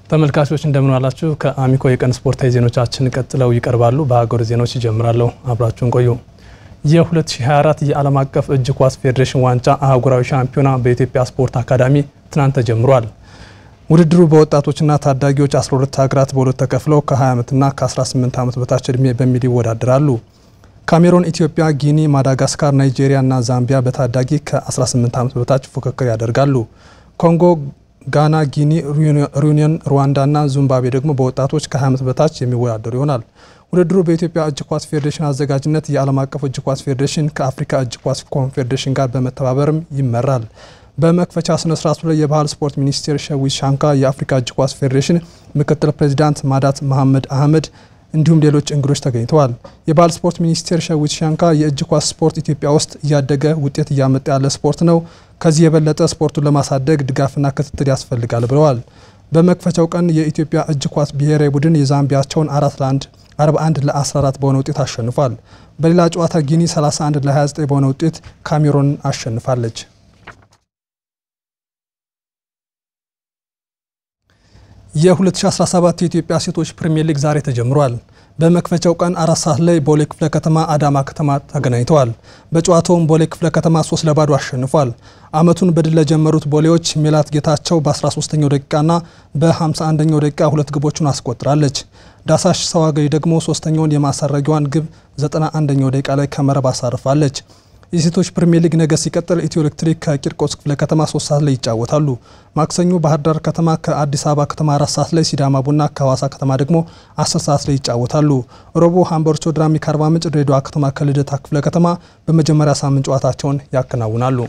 ተመልካቾች እንደምን ዋላችሁ። ከአሚኮ የቀን ስፖርታዊ ዜናዎቻችን ቀጥለው ይቀርባሉ። በሀገር ዜናዎች ይጀምራለሁ። አብራችሁን ቆዩ። የ2024 የዓለም አቀፍ እጅ ኳስ ፌዴሬሽን ዋንጫ አህጉራዊ ሻምፒዮና በኢትዮጵያ ስፖርት አካዳሚ ትናንት ተጀምሯል። ውድድሩ በወጣቶችና ታዳጊዎች 12 ሀገራት በሁለት ተከፍለው ከ20 ዓመትና ከ18 ዓመት በታች ዕድሜ በሚል ይወዳደራሉ። ካሜሮን፣ ኢትዮጵያ፣ ጊኒ፣ ማዳጋስካር፣ ናይጄሪያ እና ዛምቢያ በታዳጊ ከ18 ዓመት በታች ፉክክር ያደርጋሉ። ኮንጎ፣ ጋና፣ ጊኒ፣ ሪዩኒየን፣ ሩዋንዳ እና ዚምባብዌ ደግሞ በወጣቶች ከ20 ዓመት በታች የሚወዳደሩ ይሆናል። ውድድሩ በኢትዮጵያ እጅ ኳስ ፌዴሬሽን አዘጋጅነት የዓለም አቀፍ እጅ ኳስ ፌዴሬሽን ከአፍሪካ እጅ ኳስ ኮንፌዴሬሽን ጋር በመተባበርም ይመራል። በመክፈቻ ስነ ስርዓቱ ላይ የባህል ስፖርት ሚኒስቴር ሸዊት ሻንካ፣ የአፍሪካ እጅ ኳስ ፌዴሬሽን ምክትል ፕሬዚዳንት ማዳት መሐመድ አህመድ እንዲሁም ሌሎች እንግዶች ተገኝተዋል። የባህል ስፖርት ሚኒስቴር ሸዊት ሻንካ የእጅ ኳስ ስፖርት ኢትዮጵያ ውስጥ እያደገ ውጤት እያመጣ ያለ ስፖርት ነው። ከዚህ የበለጠ ስፖርቱን ለማሳደግ ድጋፍና ክትትል ያስፈልጋል ብለዋል። በመክፈቻው ቀን የኢትዮጵያ እጅ ኳስ ብሔራዊ ቡድን የዛምቢያቸውን አራት ለአንድ 41 ለ14 በሆነ ውጤት አሸንፏል። በሌላ ጨዋታ ጊኒ 31 ለ29 በሆነ ውጤት ካሜሮን አሸንፋለች። የ2017 የኢትዮጵያ ሴቶች ፕሪሚየር ሊግ ዛሬ ተጀምሯል። በመክፈቻው ቀን አራት ሰዓት ላይ ቦሌ ክፍለ ከተማ አዳማ ከተማ ተገናኝተዋል። በጨዋታውም ቦሌ ክፍለ ከተማ ሶስት ለባዶ አሸንፏል። አመቱን በድል ለጀመሩት ቦሌዎች ሜላት ጌታቸው በ13ኛው ደቂቃና በ51ኛው ደቂቃ ሁለት ግቦቹን አስቆጥራለች። ዳሳሽ ሰዋገኝ ደግሞ ሶስተኛውን የማሳረጊዋን ግብ 91ኛው ደቂቃ ላይ ከመረብ አሳርፋለች። የሴቶች ፕሪሚየር ሊግ ነገ ሲቀጥል ኢትዮ ኤሌክትሪክ ከቂርቆስ ክፍለ ከተማ ሶስት ሰዓት ላይ ይጫወታሉ። ማክሰኞ ባህር ዳር ከተማ ከአዲስ አበባ ከተማ አራት ሰዓት ላይ፣ ሲዳማ ቡና ከሐዋሳ ከተማ ደግሞ አስር ሰዓት ላይ ይጫወታሉ። ረቡዕ ሀምበርቾ ድራሚ ከአርባ ምንጭ፣ ድሬዳዋ ከተማ ከልደታ ክፍለ ከተማ በመጀመሪያ ሳምንት ጨዋታቸውን ያከናውናሉ።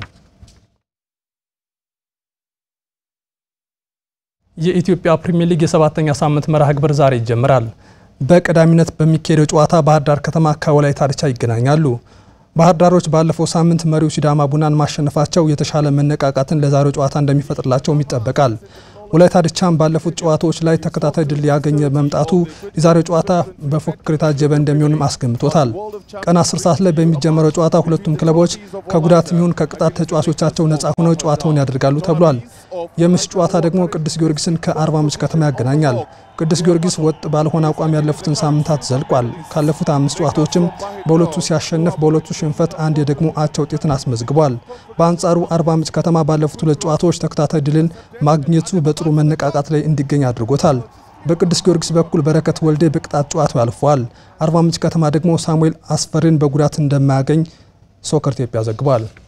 የኢትዮጵያ ፕሪሚየር ሊግ የሰባተኛ ሳምንት መርሃ ግብር ዛሬ ይጀምራል። በቀዳሚነት በሚካሄደው ጨዋታ ባህር ዳር ከተማ ከወላይታ ድቻ ይገናኛሉ። ባህር ዳሮች ባለፈው ሳምንት መሪው ሲዳማ ቡናን ማሸነፋቸው የተሻለ መነቃቃትን ለዛሬው ጨዋታ እንደሚፈጥርላቸውም ይጠበቃል። ወላይታ ድቻም ባለፉት ጨዋታዎች ላይ ተከታታይ ድል ያገኘ መምጣቱ የዛሬው ጨዋታ በፉክክር የታጀበ እንደሚሆንም አስገምቶታል። ቀን 10 ሰዓት ላይ በሚጀመረው ጨዋታ ሁለቱም ክለቦች ከጉዳት የሚሆን ከቅጣት ተጫዋቾቻቸው ነጻ ሆነው ጨዋታውን ያደርጋሉ ተብሏል። የምሽት ጨዋታ ደግሞ ቅዱስ ጊዮርጊስን ከአርባ ምንጭ ከተማ ያገናኛል። ቅዱስ ጊዮርጊስ ወጥ ባልሆነ አቋም ያለፉትን ሳምንታት ዘልቋል። ካለፉት አምስት ጨዋታዎችም በሁለቱ ሲያሸንፍ በሁለቱ ሽንፈት አንድ የደግሞ አቻ ውጤትን አስመዝግቧል። በአንጻሩ አርባ ምንጭ ከተማ ባለፉት ሁለት ጨዋታዎች ተከታታይ ድልን ማግኘቱ በጥሩ መነቃቃት ላይ እንዲገኝ አድርጎታል። በቅዱስ ጊዮርጊስ በኩል በረከት ወልዴ በቅጣት ጨዋታው ያልፈዋል። አርባ ምንጭ ከተማ ደግሞ ሳሙኤል አስፈሪን በጉዳት እንደማያገኝ ሶከር ኢትዮጵያ ዘግቧል።